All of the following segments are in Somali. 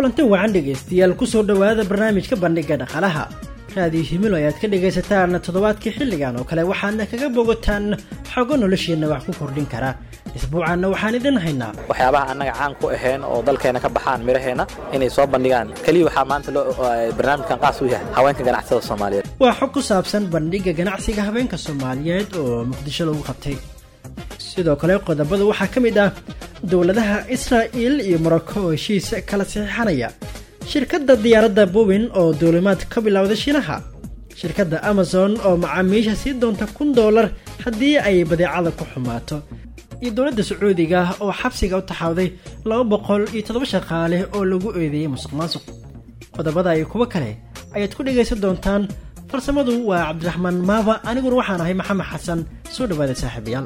kulanti wacan dhegaystayaal kusoo dhowaada barnaamijka bandhiga dhaqaalaha raadiyo himilo ayaad ka dhagaysataan toddobaadkii xilligan oo kale waxaadna kaga bogataan xogo nolosheenna wax ku kordhin kara isbuucaanna waxaan idin haynaa waxyaabaha annaga caan ku ahayn oo dalkeena ka baxaan midhaheenna inay soo bandhigaan keliya waxaa maanta barnaamijkan qaas u yahay haweenka ganacsada soomaaliyeed waa xog ku saabsan bandhiga ganacsiga haweenka soomaaliyeed oo muqdisho lagu qabtay sidoo kale qodobada waxaa ka mid ah dowladaha israa'il iyo morocco oo heshiis kala saxiixanaya shirkadda diyaaradda bowin oo duulimaad ka bilowda shiinaha shirkadda amazon oo macaamiisha sii doonta kun doolar haddii ay badeecada ku xumaato iyo dowladda sacuudiga oo xabsiga u taxawday laba boqol iyo toddoba shaqaale oo lagu eedeeyey musuq maasuq qodobada iyo kuwo kale ayaad ku dhegaysan doontaan farsamadu waa cabdiraxmaan maaba aniguna waxaan ahay maxamed xasan soo dhawaada saaxiibayaal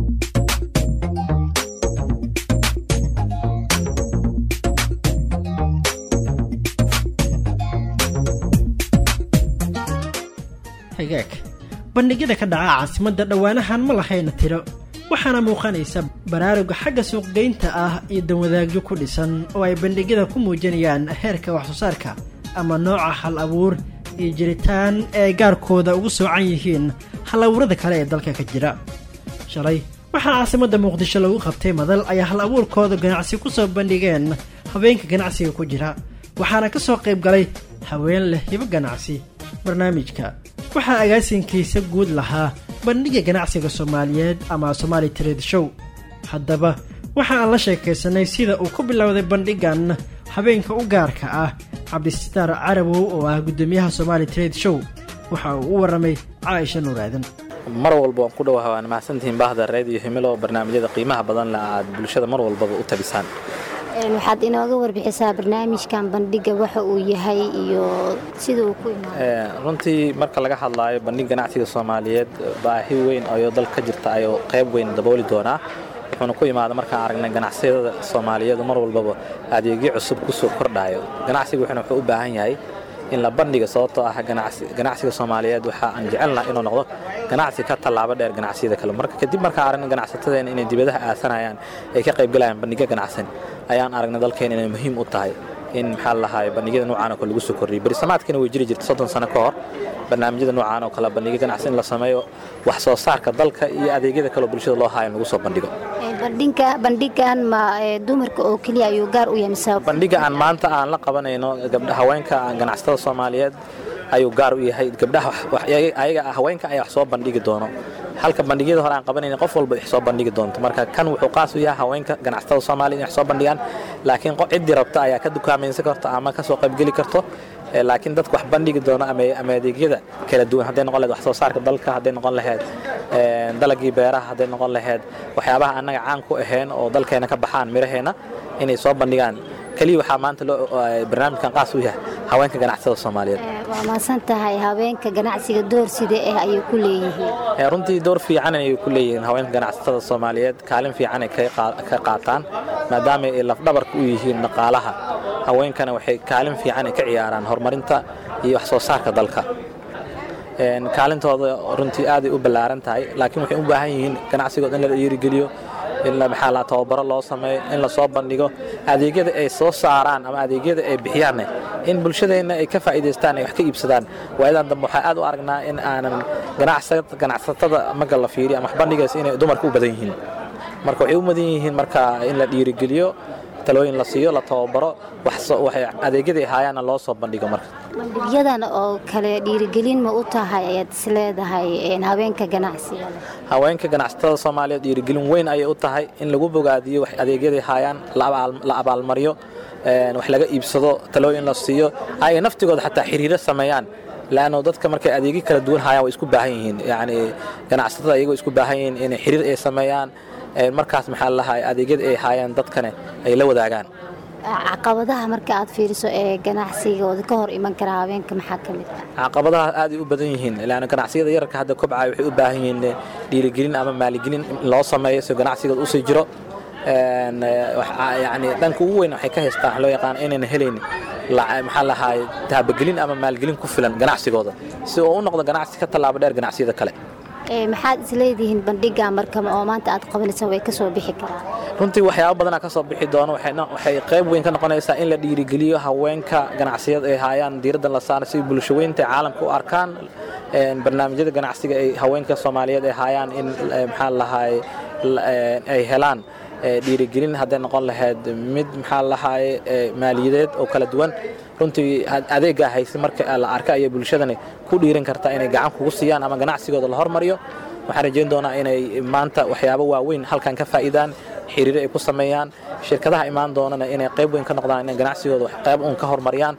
hagaag bandhigyada ka dhaca caasimadda dhowaanahan ma lahayna tiro waxaana muuqanaysa baraaruga xagga suuqgeynta ah iyo danwadaagyo ku dhisan oo ay bandhigyada ku muujinayaan heerka waxsoo saarka ama nooca hal abuur iyo jiritaan ee gaarkooda ugu soocan yihiin hal abuurada kale ee dalka ka jira shalay waxaa caasimadda muqdisho lagu qabtay madal ay hal abuurkooda ganacsi ku soo bandhigeen habeenka ganacsiga ku jira waxaana ka soo qayb galay haween leh hibo ganacsi barnaamijka waxaa agaasinkiisa guud lahaa bandhiga ganacsiga soomaaliyeed ama somaali trade show haddaba waxa aan la sheekaysanay sida uu ku bilowday bandhigan habeenka u gaarka ah cabdisitaar carabow oo ah guddoomiyaha somaali trade show waxa uu u warramay caaisha nuuraadan mar walba waan ku dhawaha waan mahadsantihiin baahda reediyo himilo barnaamijyada qiimaha badan le aad bulshada mar walbaba u tabisaan waxaad inooga warbixisaa barnaamijkan bandhiga waxa uu yahay iyo sida uu ku imaado runtii marka laga hadlaayo bandhig ganacsiga soomaaliyeed baahi weyn ayoo dal ka jirta ayuu qayb weyn dabooli doonaa wuxuuna ku imaada markaan aragnay ganacsiyada soomaaliyeed mar walbaba adeegyo cusub kusoo kordhayo ganacsiga wuxuuna wuxuu u baahan yahay in la bandhiga sababtoo ah ganacsiga soomaaliyeed waxa aan jecelnaha inuu noqdo ganacsi ka tallaabo dheer ganacsiyada kale marka kadib markaan aragnay ganacsatadeena inay dibadaha aasanayaan ay ka qaybgalayaan bandhigyo ganacsan ayaan aragnay dalkeena inay muhiim u tahay in maxaa lahaay bandhigyada noocaan oo kale lagu soo kordhiyay berisamaadkiina way jiri jirta soddon sano ka hor barnaamijyada noocaan oo kale bandhigyo ganacsi in la sameeyo wax soo saarka dalka iyo adeegyada kale oo bulshada loo haayo in lagu soo bandhigo bandhigan ma dumarka oo keliya ayuu gaar u yahay bandhiga aan maanta aan la qabanayno haweenka ganacsatada soomaaliyeed ayuu gaar u yahay gabdhaha ayaga haweenka ayaa wax soo bandhigi doono halka bandhigyada hore aan qabanayna qof walba wax soo bandhigi doonto marka kan wuxuu qaas u yahay haweenka ganacsatada soomaaliya in wax soo bandhigaan laakiin ciddii rabta ayaa ka dukaamaysan karto ama ka soo qaybgeli karto laakiin dadka wax bandhigi doono ama adeegyada kala duwan hadday noqon lahed wax soo saarka dalka hadday noqon laheyd dalagii beeraha hadday noqon laheyd waxyaabaha annaga caan ku ahayn oo dalkeena ka baxaan midhaheenna inay soo bandhigaan keliya waxaa maanta barnaamijkan qaas u yahay haweenka ganacsada soomaaliyeed waa maasan tahay haweenka ganacsiga door side ah ayay ku leeyihiin runtii door fiican ayay ku leeyihiin haweenka ganacsatada soomaaliyeed kaalin fiicanay ka qaataan maadaama ay lafdhabarka u yihiin dhaqaalaha haweenkana waxay kaalin fiican ka ciyaaraan horumarinta iyo wax soo saarka dalka kaalintooda runtii aaday u ballaaran tahay laakiin waxay u baahan yihiin ganacsigood in la dhiirigeliyo in maxaa la tababaro loo sameeyo in la soo bandhigo adeegyada ay soo saaraan ama adeegyada ay bixiyaanne in bulshadeenna ay ka faa'iidaystaan ay wax ka iibsadaan waayadan dambe waxaa aad u aragnaa in aanan ganacsatada marka la fiiriyo ama wax bandhigaysa inay dumarka u badan yihiin marka waxay u mudan yihiin marka in la dhiirigeliyo talooyin la siiyo la tababaro adeegyada ay haayaanna loo soo bandhigo marka bandhigyadan oo kale dhiirigelin ma u tahay ayaad isleedahay haweenka ganacsiga haweenka ganacsatada soomaaliyeed dhiirigelin weyn ayay u tahay in lagu bogaadiyo wax adeegyaday haayaan la abaalmariyo wax laga iibsado talooyin la siiyo ay naftigooda xataa xiriiro sameeyaan laanno dadka markay adeegyo kala duwan haayaan way isku baahan yihiin yacni ganacsatada iyagoo isku baahan yihiin inay xiriir ay sameeyaan markaas maxaa lahay adeegyada ay haayaan dadkane ay la wadaagaan caqabadaha marka aad fiiriso ee ganacsigooda ka hor iman kara haweenka maxaa ka mid ah caqabadaha aaday u badan yihiin ilaana ganacsiyada yararka hadda kobcaya waxay u baahan yihiin dhiirigelin ama maaligelin in loo sameeyo si ganacsigooda usii jiro yani dhanka ugu weyn waxay ka haystaan wax loo yaqaan inayna helayn maxaa lahaay taabagelin ama maalgelin ku filan ganacsigooda si uu u noqdo ganacsi ka tallaabo dheer ganacsiyada kale maxaad isleedihiin bandhiga marka oo maanta aad qabanaysan way kasoo bixi karaan runtii waxyaaba badanaa ka soo bixi doono waxay qayb weyn ka noqonaysaa in la dhiirigeliyo haweenka ganacsiyada ay haayaan diiraddan la saara si bulshaweynta caalamka u arkaan barnaamijyada ganacsiga ay haweenka soomaaliyeed ay haayaan in maxaa lahaay ay helaan dhiirigelin hadday noqon lahayd mid maxaa lahaay maaliyadeed oo kala duwan runtii adeeggaa hayse marka la arka ayay bulshadani ku dhiiran kartaa inay gacan kugu siiyaan ama ganacsigooda la hormariyo waxaan rajayn doonaa inay maanta waxyaabo waaweyn halkan ka faa'iidaan xiriiro ay ku sameeyaan shirkadaha imaan doonana inay qayb weyn ka noqdaan inay ganacsigooda qayb uun ka horumariyaan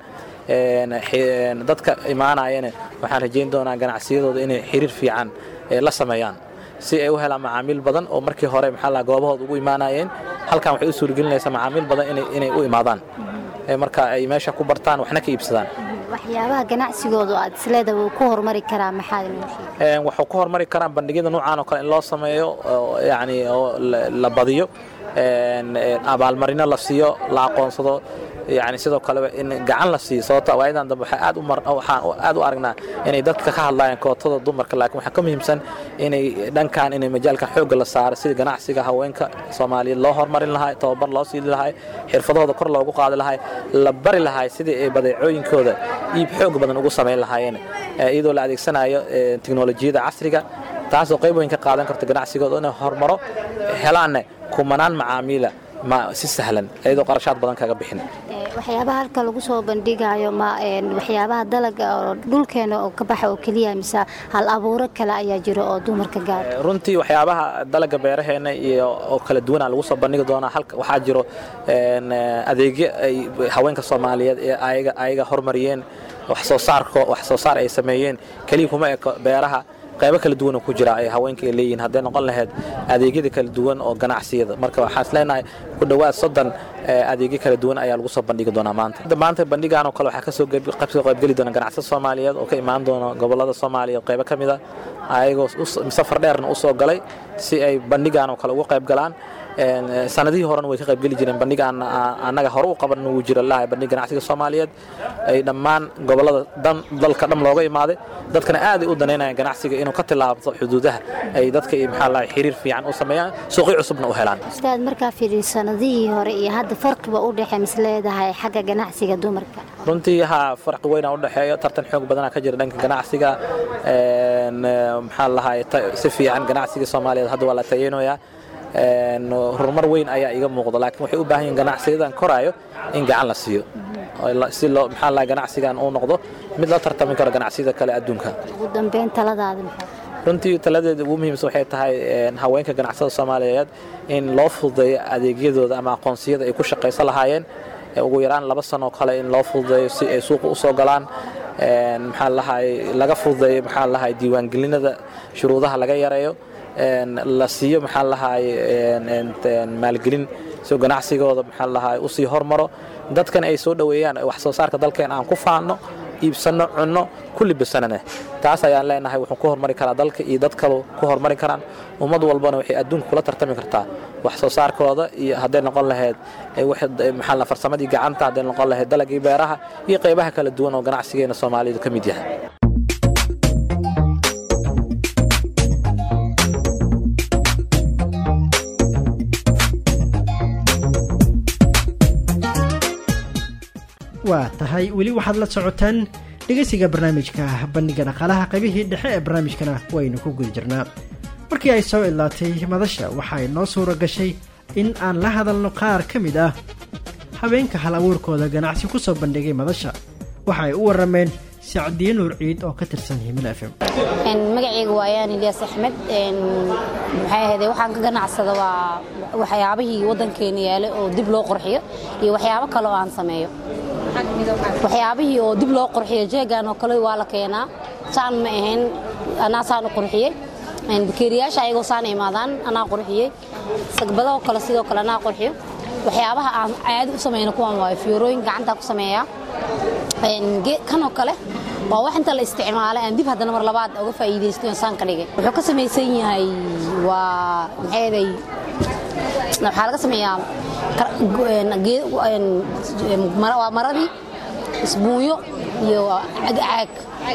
dadka imaanayana waxaan rajayn doonaa ganacsiyadooda inay xiriir fiican la sameeyaan si ay u helaan macaamiil badan oo markii hore maxaa la goobahooda ugu imaanayeen halkan waxay u suuragelinaysaa macaamiil badan inay u imaadaan marka ay meesha ku bartaan waxna ka iibsadaan waxyaabaha ganacsigoodu aad isleeda wuu ku horumari karaa maxaad waxuu ku horumari karaan bandhigyada nuucan oo kale in loo sameeyo yani oo la badiyo abaalmarino la siiyo la aqoonsado yani sidoo kale in gacan la siiyo sababto waayadan dambe waxaa aad u mar waxaan aad u aragnaa inay dadka ka hadlayaan kootada dumarka laakiin waxaa ka muhiimsan inay dhankan inay majaalkan xoogga la saaro sida ganacsiga haweenka soomaaliyeed loo horumarin lahaa tababar loo siili lahaa xirfadahooda kor loogu qaadi lahaa la bari lahaa sidii ay badeecooyinkooda iib xoog badan ugu samayn lahaayeen iyadoo la adeegsanayo tiknolojiyada casriga taasoo qayb weyn ka qaadan karta ganacsigooda inay horumaro helaanne kumanaan macaamiila si sahlan iyadoo qarashaad badan kaga bixin waxyaabaha halka lagu soo bandhigayo ma waxyaabaha dalaga oo dhulkeena oo ka baxa oo keliya mise hal abuuro kale ayaa jiro oo dumarka gaara runtii waxyaabaha dalaga beeraheena iyo oo kala duwana lagu soo bandhigi doonaa halka waxaa jiro adeegyo ay haweenka soomaaliyeed ee ayaga ayaga hormariyeen wax soo saarko wax soo saar ay sameeyeen keliya kuma eko beeraha qaybo kala duwan oo ku jira ay haweenka ay leeyihiin hadday noqon lahayd adeegyada kala duwan oo ganacsiyada marka waxaan isleenahay ku dhowaad soddon adeegyo kala duwan ayaa lagu soo bandhigi doonaa maanta maanta bandhigan oo kale waxaa kasoo kasoo qaybgeli doona ganacsiyada soomaaliyeed oo ka imaan doona gobolada soomaaliya qaybo ka mid a ayagoo safar dheerna u soo galay si ay bandhigan oo kale uga qayb galaan sanadihii horena way ka qaybgeli jireen bandhiga annaga hore u qaban wuu jira lahay bandhig ganacsiga soomaaliyeed ay dhammaan gobolada dhan dalka dham looga imaaday dadkana aaday u danaynayaan ganacsiga inuu ka tillaabto xuduudaha ay dadka maxaa lahay xiriir fiican u sameeyaan suuqyo cusubna u helaan ustaad markaa fiiriyo sanadihii hore iyo hadda farqiba u dhexe mis leedahay xagga ganacsiga dumarka runtii haa farqi weyna u dhexeeyo tartan xoog badanaa ka jira dhanka ganacsiga maxaa lahay si fiican ganacsiga soomaaliyeed hadda waa la tayeynayaa horumar weyn ayaa iga muuqda laakiin waxay u baahan yihin ganacsiyadan koraayo in gacan la siiyo si loo maxaa lahay ganacsigan uu noqdo mid la tartami karo ganacsiyada kale adduunka ugu dambeyn taladaada maxaa runtii taladeeda ugu muhiimsan waxay tahay haweenka ganacsada soomaaliyeed in loo fududeeyo adeegyadooda ama aqoonsiyada ay ku shaqaysan lahaayeen ugu yaraan laba sanoo kale in loo fududeeyo si ay suuqa usoo galaan maxaa lahay laga fududeeyo maxaa lahay diiwaangelinada shuruudaha laga yareeyo la siiyo maxaa lahay maalgelin si ganacsigooda maxaa lahay usii hormaro dadkan ay soo dhoweeyaan wax soo saarka dalkeen aan ku faanno iibsanno cunno kulli bisanane taas ayaan leenahay wuxuu ku hormari karaa dalka iyo dad kalu ku hormari karaan ummad walbana waxay adduunka kula tartami kartaa wax soo saarkooda iyo hadday noqon lahayd maxaa la farsamadii gacanta hadday noqon lahayd dalagii beeraha iyo qaybaha kala duwan oo ganacsigeena soomaalidu ka mid yahay waa tahay weli waxaad la socotaan dhegeysiga barnaamijka bandhiga dhaqaalaha qaybihii dhexe ee barnaamijkana waynu ku guda jirnaa markii ay soo idlaatay madasha waxaa inoo suura gashay in aan la hadalno qaar ka mid ah habeenka hal abuurkooda ganacsi ku soo bandhigay madasha waxa ay u warameen sacdiye nuur ciid oo ka tirsan himil f m magacayga waa ayaan ilyaas axmed maxay ahayde waxaan ka ganacsada waa waxyaabihii waddankeena yaalay oo dib loo qorxiyo iyo waxyaabo kale oo aan sameeyo waxyaabihii oo dib loo qurxiyo jeegan oo kale waa la keenaa saan ma ahayn anaa saan u qurxiyey bakeeriyaasha ayagoo saan imaadaan anaa qurxiyey sagbadahoo kale sidoo kale anaa qurxiyo waxyaabaha aan caadi u samayno kuwan waayo fiyorooyin gacantaa ku sameeyaa kanoo kale waa wax inta la isticmaalay aan dib haddana mar labaad uga faa'iidaysto saan ka dhigay wuxuu ka samaysan yahay waa maxayday waxaa laga sameeyaa waa maradii isbuunyo iyo caag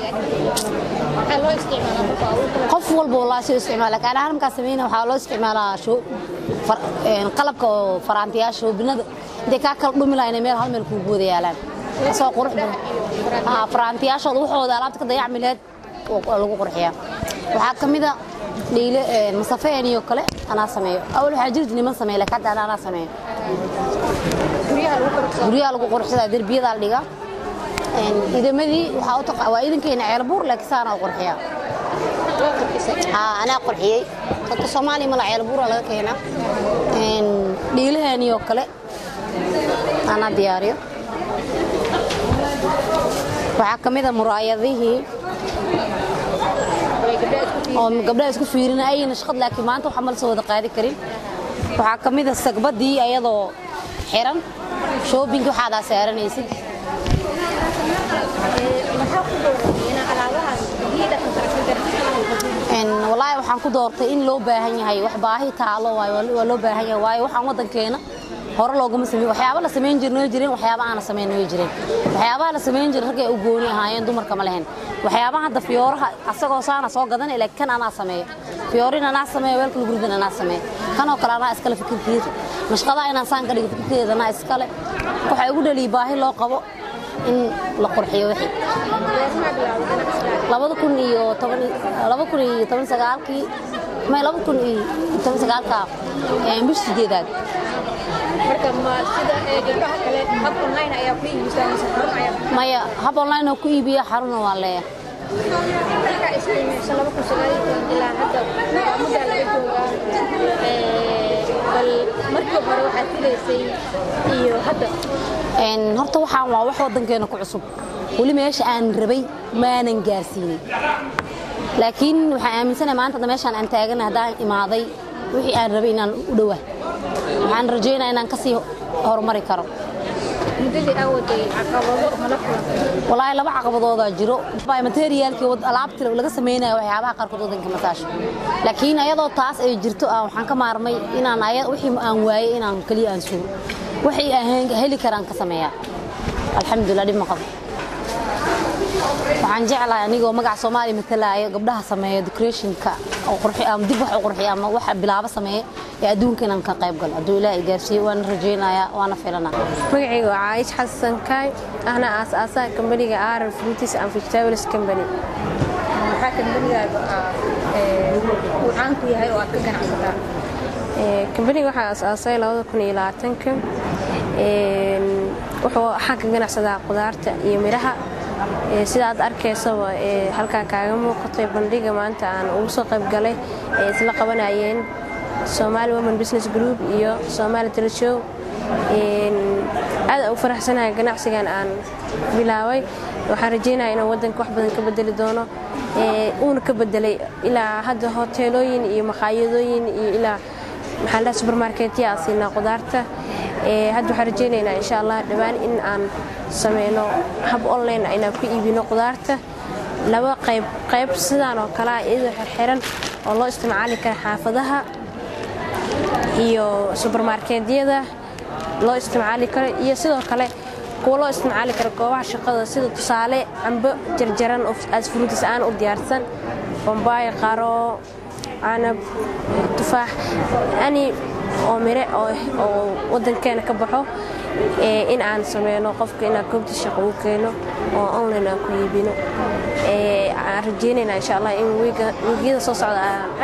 qof walba walaa si isticmaala kaan ahaan markaa sameynaya waxaa loo isticmaalaa qalabka oo faraantiyaasha shoobinada intay kaa kala dhumi lahaa inay meel hal meel kuugu wada yaalaan asoo qurux badan faraantiyaashooda waxooda alaabta ka dayacmi laheyd lagu qurxiyaa waxaa ka mida dhiile masafeen iyo kale anaa sameeyo awal waxaa jirta niman sameeya laakiin hadda anaa sameeyo guryaha lagu qurxsadaa derbiyadaa la dhigaa idamadii waa idankeena ceelbuur laakiin saana u qurxiyaa anaa qurxiyey dadka soomaaliya mala ceelbuura laga keenaa dhiilaheeniyo kale anaa diyaariyo waxaa ka mida muraayadihii oo gabdhaha isku fiirina ayna shaqad laakiin maanta waxa ma la soo wada qaadi karin waxaa ka mida sagbadii ayadoo xiran shoobinki waxaadaa saaranaysid walaahi waxaan ku doortay in loo baahan yahay wax baahi taalo waa loo baahan yahay waayo waxaan waddankeena hore looguma sameyn waxyaaba la samayn jirnoo jireen waxyaaba aana samayn noo jireen waxyaabaha la samayn jiray ragay u gooni ahaayeen dumarka ma lehen waxyaabaha hadda fiyooraha asagoo saana soo gadan ilaa kan anaa sameeyo fiyoorin anaa sameeyo weelka lagu ridan anaa sameeyo kanoo kale anaa iskale fikirkiisa mashqadaa inaan saan ka dhigo fikirkeeda anaa iskale waxaa igu dhaliyay baahi loo qabo in la qurxiyo wixii labada kun iyo toban laba kun iyo toban sagaalkii may laba kun iyo toban sagaalka bish sideedaad maya hab online oo ku iibiya xaruna waa leeya horta waxaan waa wax waddankeena ku cusub weli meesha aan rabay maanan gaarsiinin laakiin waxaan aaminsanahay maanta hadda meeshaan aan taagana haddaan imaaday wixii aan rabay inaan u dhowaa waxaan rajaynaya inaan kasii horumari karo walaahi laba caqabadoodaa jiro materiaalkii alaabtii laga samaynayo waxyaabaha qaarkood waddanka masaasho laakiin ayadoo taas ay jirto waxaan ka maarmay inaan wixii aan waayey inaan keliya aan suuro wixii aan heli karaan ka sameeyaa alxamdulilah dhib ma qabo waxaan jeclahay anigoo magaca soomaaliya matalaayo gabdhaha sameeya decorationka ama dib wax u qurxiya ama wax bilaabo sameeya ee adduunka inaan ka qayb galo hadduu ilaahay gaarsiiyo waana rajaynayaa waana filanaa magacayga waa caayish xasan kaay ahna aas-aasaha kambaniga aran fruitis and vegetables company maxaa kambanigaaga uu caan ku yahay oo aad ka ganacsataa kambaniga waxaa aas-aasay labada kun iyo labaatanka wuxuu waxaan ka ganacsadaa qudaarta iyo midhaha sida aad arkaysaba halkaa kaaga muuqatay bandhiga maanta aan ugu soo qayb galay ay isla qabanayeen somaali women business group iyo somaali teleshow aad u faraxsanahay ganacsigan aan bilaabay waxaan rajeynaya inuu waddanka wax badan ka bedeli doono uuna ka bedelay ilaa hadda hoteelooyin iyo maqaayadooyin iyo ilaa maxaan dhaha subermarketya aan siinaa qudaarta hadda waxaan rajeynaynaa insha allah dhowaan in aan sameyno hab online inaan ku iibino qudaarta laba qayb qayb sidaan oo kalea iyadoo xirxiran oo loo isticmaali kara xaafadaha iyo subermarketyada loo isticmaali karo iyo sidoo kale kuwa loo isticmaali karo goobaha shaqada sida tusaale cambo jarjaran oo asfruutis aan u diyaarsan bambaay qaro canab tufaax ani oo mire oo waddankeena ka baxo in aan sameyno qofka inaan goobta shaqo u keeno oo online aan ku iibino aan rajeynayna insha allah in wiigyada soo socda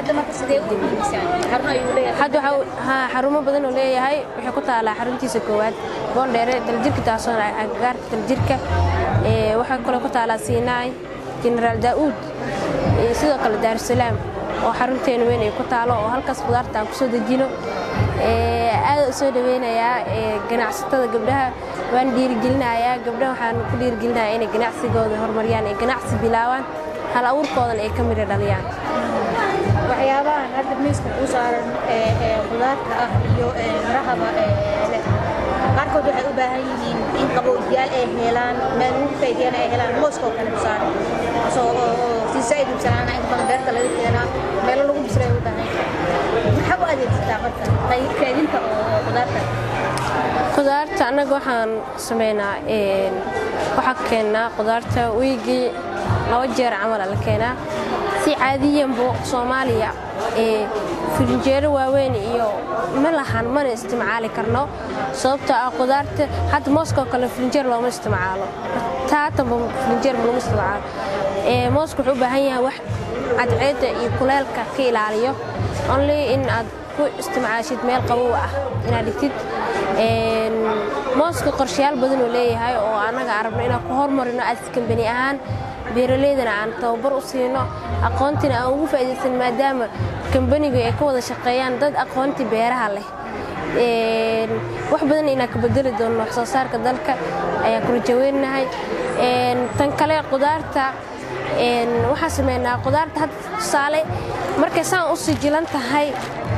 hadda xarumo badan oo leeyahay waxay ku taalaa xaruntiisa koowaad boondheere daljirka taasoon agagaarka daljirka waxay kaloo ku taalaa siinaay generaal daa'uud sidoo kale daarusalaam oo xarunteena weyn ay ku taalo oo halkaas qudaarta aan kusoo dejino aada u soo dhaweynayaa ganacsatada gabdhaha waan dhiirigelinayaa gabdhaha waxaan ku dhiirigelinayaa inay ganacsigooda horumariyaan ay ganacsi bilaabaan hal abuurkoodan ay ka midho dhaliyaan waxyaabahan hadda miiska kuu saaran qudaarta ah iyo marahaba leh qaarkood waxay u baahan yihiin in qabowjiyaal ay helaan meel lagu kaydiyana ay helaan mooskoo kale ku saaran si saaid ibsanaana inta badan beerta laga keenaa meelo lagu bisray u baahan maxaa u adeegsataa marka kaydinta oo qudaarta qudaarta annaga waxaan sameynaa waxaa keennaa qudaarta wiigii laba jeer camala la keenaa si caadiyanbu soomaaliya ee firinjeero waaweyn iyo ma lahan mana isticmaali karno sababtoo ah qudaarta hadda mooskoo kale firinjeer looma isticmaalo taatanba firinjeer ma lagu isticmaalo mooska wuxuu u baahan yahay wax cadceedda iyo kuleelka ka ilaaliyo only in aad ku isticmaashid meel qabow ah inaad dhigtid mooska qorshayaal badan uu leeyahay oo annaga arabno inaan ku hormarino askambani ahaan beeraleydana aan tababar u siino aqoontina aan ugu faa'iidaysan maadaama kambanigu ay ka wada shaqeeyaan dad aqoontii beeraha leh wax badan inaan ka bedeli doono wax soo saarka dalka ayaan ku rajaweynahay tan kale qudaarta waxaan sameynaa qudaarta hadda tusaale markay saan u sijilan tahay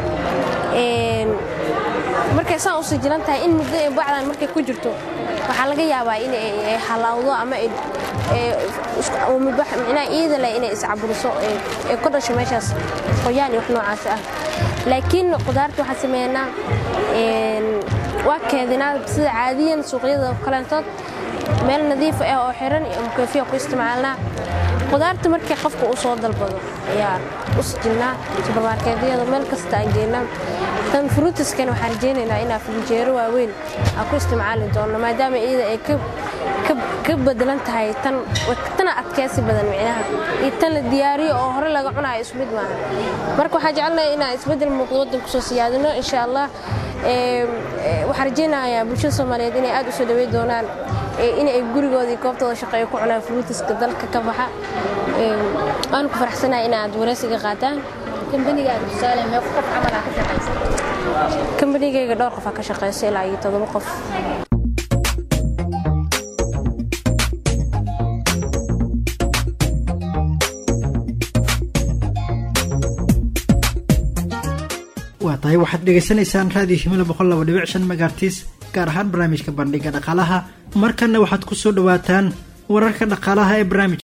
markay saan u sijilan tahay in muddo ee bacdan markay ku jirto waxaa laga yaabaa in ay halawdo ama micnaha iida leh inay iscaburiso ee ku dhasho meeshaas qoyaan iyo wax noocaas ah laakiin qudaarta waxaan sameynaa waa keedinaa sida caadiyan suuqyada kaleentood meel nadiif ah oo xiran iyo mukeefiya ku isticmaalnaa qudaarta markii qofka uu soo dalbado ayaan u sijilnaa subarmarkeedyada meel kasta aan geynaa tan fruutiskan waxaan rajeynaynaa inaa filinjeero waaweyn aan ku isticmaali doono maadaama iyada ay ka bedelan tahay tan tana adkeysi badan micnaha iyo tan la diyaariyo oo hore laga cunayo isku mid maaha marka waxaa jecelnahay inaan isbeddel muuqdo waddan kusoo siyaadino insha allah waxaan rajeynayaa bulshada soomaaliyeed inay aad u soo dhaweyn doonaan in ay gurigoodii goobtooda shaqeeyo ku cunaan fruutiska dalka ka baxa waan ku faraxsanahay inaad wareysiga qaataan kambanigayga dhowr qof aa ka shaqeysa ilaa iyo todoba qof waa tahay waxaad dhegaysanaysaan raadiyo himilo boqol laba dhibic shan megaartis gaar ahaan barnaamijka bandhiga dhaqaalaha markanna waxaad ku soo dhowaataan wararka dhaqaalaha ee barnaamij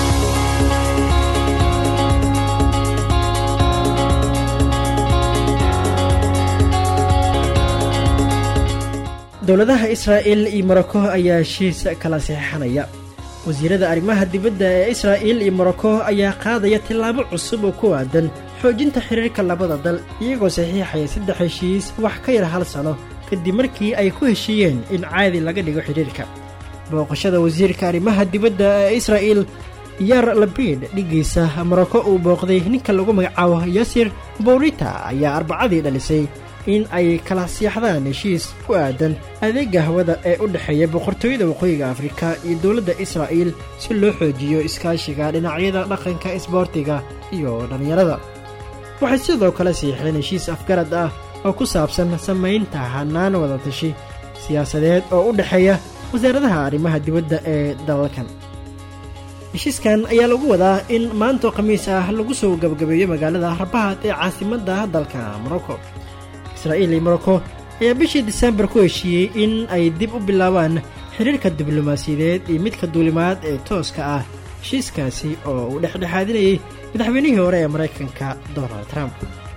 dowladaha israa'il iyo morocco ayaa heshiis kala saxiixanaya wasiirada arrimaha dibadda ee israa'il iyo morocco ayaa qaadaya tillaabo cusub oo ku aadan xoojinta xiriirka labada dal iyagoo saxiixaya saddex heshiis wax ka yar hal sano kadib markii ay ku heshiiyeen in caadi laga dhigo xidhiirka booqashada wasiirka arrimaha dibadda ee israa'il yar labid dhiggiisa morocco uu booqday ninka lagu magacaabo yasir bowrita ayaa arbacadii dhalisay in ay kala siixdaan heshiis ku aadan adeega hawada ee u dhexeeya boqortooyada waqooyiga afrika iyo dowladda israa'iil si loo xoojiyo iskaashiga dhinacyada dhaqanka isboortiga iyo dhallinyarada waxay sidoo kale siixdeen heshiis afgarad ah oo ku saabsan samaynta hannaan wadatashi siyaasadeed oo u dhexeeya wasaaradaha arrimaha dibadda ee dalalkan heshiiskan ayaa lagu wadaa in maantoo khamiis ah lagu soo gabagabeeyo magaalada rabaad ee caasimadda dalka morocco israa'iil iyo morocco ayaa bishii disembar ku heshiiyey in ay dib u bilaabaan xiriirka diblomaasiyadeed iyo midka duulimaad ee tooska ah heshiiskaasi oo uu dhexdhexaadinayay madaxweynihii hore ee maraykanka donald trump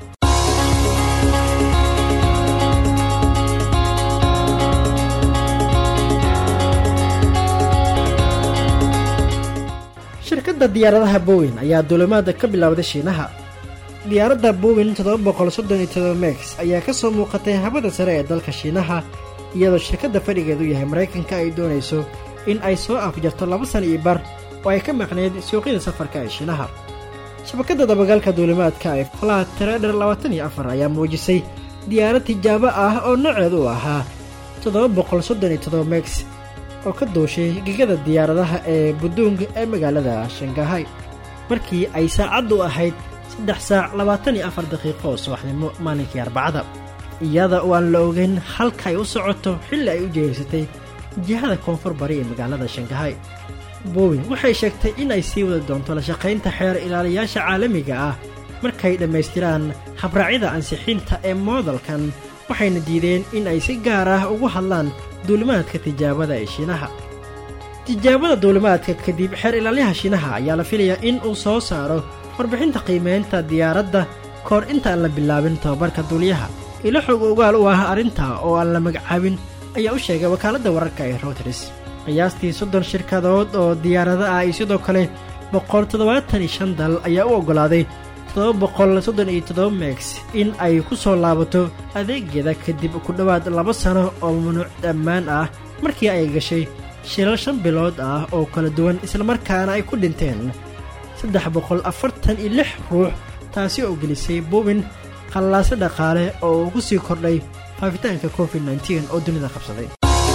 shirkadda diyaaradaha bowen ayaa duulimaada ka bilowday shiinaha diyaaradda bowen mex ayaa ka soo muuqatay habada sare ee dalka shiinaha iyadoo shirkadda fadhigeedu yahay maraykanka ay doonayso in ay soo afjarto laba sana iyo bar oo ay ka maqnayd suuqyada safarka ee shiinaha shabakadda dabagalka duulimaadka ee flat trader ayaa muujisay diyaarad tijaabo ah oo nooceedu u ahaa mex oo ka duushay gegada diyaaradaha ee buduung ee magaalada shangahay markii ay saacaddu ahayd saddex saac labaatan iyo afar daqiiqo oo subaxnimo maalinkii arbacada iyada oo aan la ogeyn halka ay u socoto xilli ay u jeeysatay jihada koonfur bari ee magaalada shangahay bowin waxay sheegtay in ay sii wadi doonto la shaqaynta xeer ilaaliyaasha caalamiga ah markay dhammaystiraan habraacyada ansixiinta ee moodalkan waxayna diideen in ay si gaar ah ugu hadlaan duulimaadka tijaabada ee shiinaha tijaabada duulimaadka kadib xeer ilaalyaha shiinaha ayaa la filayaa in uu soo saaro warbixinta qiimeynta diyaaradda kahor intaan la bilaabin tababarka duuliyaha ilo xog ogaal u ah arrinta oo aan la magacaabin ayaa u sheegay wakaaladda wararka ee routers qiyaastii soddon shirkadood oo diyaarado ah iyo sidoo kale boqol toddobaatan iyo shan dal ayaa u oggolaaday toddoba boqol soddon iyo toddoba mex in ay ku soo laabato adeegeeda kadib ku dhowaad laba sano oo mamnuuc ammaan ah markii ay gashay shilal shan bilood ah oo kala duwan islamarkaana ay ku dhinteen saddex boqol afartan iyo lix ruux taasi oo gelisay buubin qallaase dhaqaale oo ugu sii kordhay faafitaanka covid nteen oo dunida qabsaday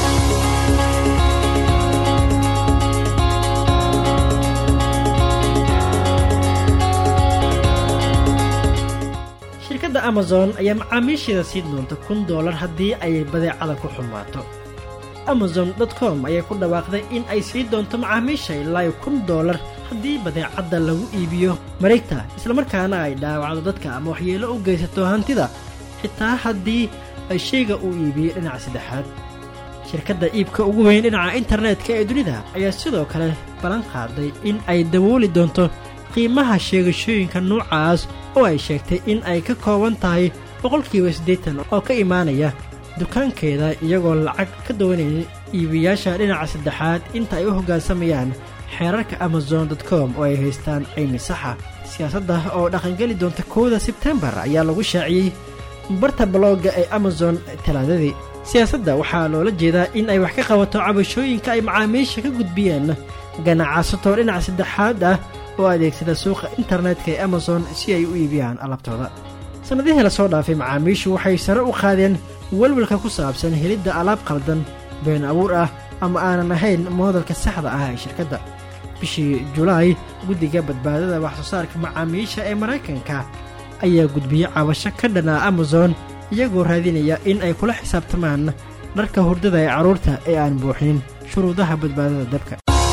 shirkadda amazon ayaa macaamiisheeda siin doonta kun doolar haddii ay badeecada ku xumaato amazon com ayaa ku dhawaaqday in ay sii doonto macaamiisha ilaa kun doolar haddii badeecadda lagu iibiyo mareegta islamarkaana ay dhaawacdo dadka ama waxyeelo u geysato hantida xitaa haddii ay shayga uu iibiyey dhinaca saddexaad shirkadda iibka ugu weyn dhinaca internetka ee dunida ayaa sidoo kale ballan qaaday in ay dabooli doonto qiimaha sheegashooyinka nuucaas oo ay sheegtay in ay ka kooban tahay boqolkiiba siddeetan oo ka imaanaya dukaankeeda iyagoo lacag ka dawanaya iibiyaasha dhinaca saddexaad inta ay u hoggaansamayaan xeerarka amazon com oo ay haystaan caymi saxa siyaasadda oo dhaqangeli doonta kowda sebtembar ayaa lagu shaaciyey barta balooga ee amazon talaadadii siyaasadda waxaa loola jeedaa in ay wax ka qabato cabashooyinka ay macaamiisha ka gudbiyeen ganacsato dhinaca saddexaad ah oo adeegsada suuqa internetka ee amazon si ay u iibiyaan alaabtooda sannadihii la soo dhaafay macaamiishu waxay sare u qaadeen welwelka ku saabsan helidda alaab qaldan been abuur ah ama aanan ahayn moodalka saxda ah ee shirkadda bishii julaay guddiga badbaadada wax soo saarka macaamiisha ee maraykanka ayaa gudbiyey cabasho ka dhanaa amazon iyagoo raadinaya in ay kula xisaabtamaan dharka hurdada ee carruurta ee aan buuxinin shuruudaha badbaadada dabka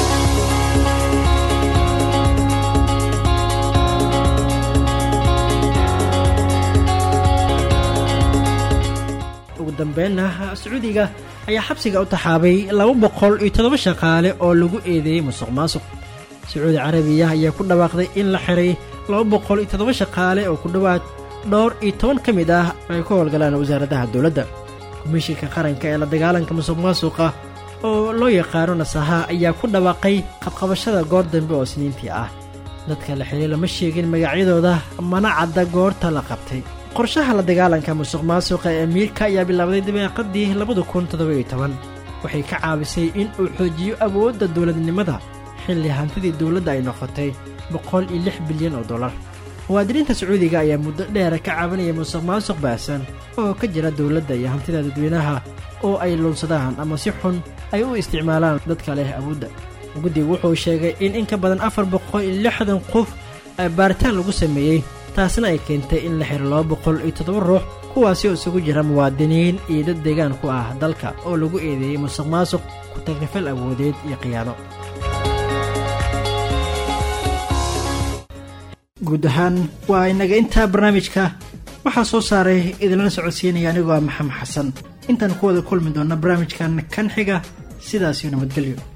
ugu dambeynna sacuudiga ayaa xabsiga u taxaabay laba boqol iyo toddoba shaqaale oo lagu eedeeyey musuq maasuq sacuudi carabiya ayaa ku dhawaaqday in la xiray laba boqol iyo toddoba shaqaale oo ku dhowaad dhowr iyo toban ka mid ah ay ku howlgalaan wasaaradaha dowladda komishinka qaranka ee la dagaalanka musuq maasuqa oo loo yaqaano nasaha ayaa ku dhawaaqay qabqabashada goor dambe oo isniintii ah dadka la xiray lama sheegin magacyadooda mana cadda goorta la qabtay qorshaha la dagaalanka musuq maasuqa ee amiirka ayaa bilaabday dabeeqadii labada kun toddoba-iyo toban waxay ka caabisay in uu xoojiyo awoodda dowladnimada xilli hantidii dowladda ay noqotay boqol iyo lix bilyan oo dollar muwaadiniinta sacuudiga ayaa muddo dheera ka caawinaya musuq maasuq baasan oo ka jira dowladda iyo hantida dadweynaha oo ay luunsadaan ama si xun ay u isticmaalaan dadka leh awoodda guddigu wuxuu sheegay in in ka badan afar boqol iyo lixdan qof baaritaan lagu sameeyey taasna ay keentay in la xiro laba boqol iyo toddoba ruux kuwaasi oo isugu jira muwaadiniin iyo dad deegaan ku ah dalka oo lagu eedeeyey musuq maasuq ku tagrifal awoodeed iyo khiyaano guud ahaan waa inaga intaa barnaamijka waxaa soo saaray idinlana socodsiinaya anigoo ah maxamed xasan intaan ku wada kulmi doonna barnaamijkan kan xiga sidaasiyo nabadgelyo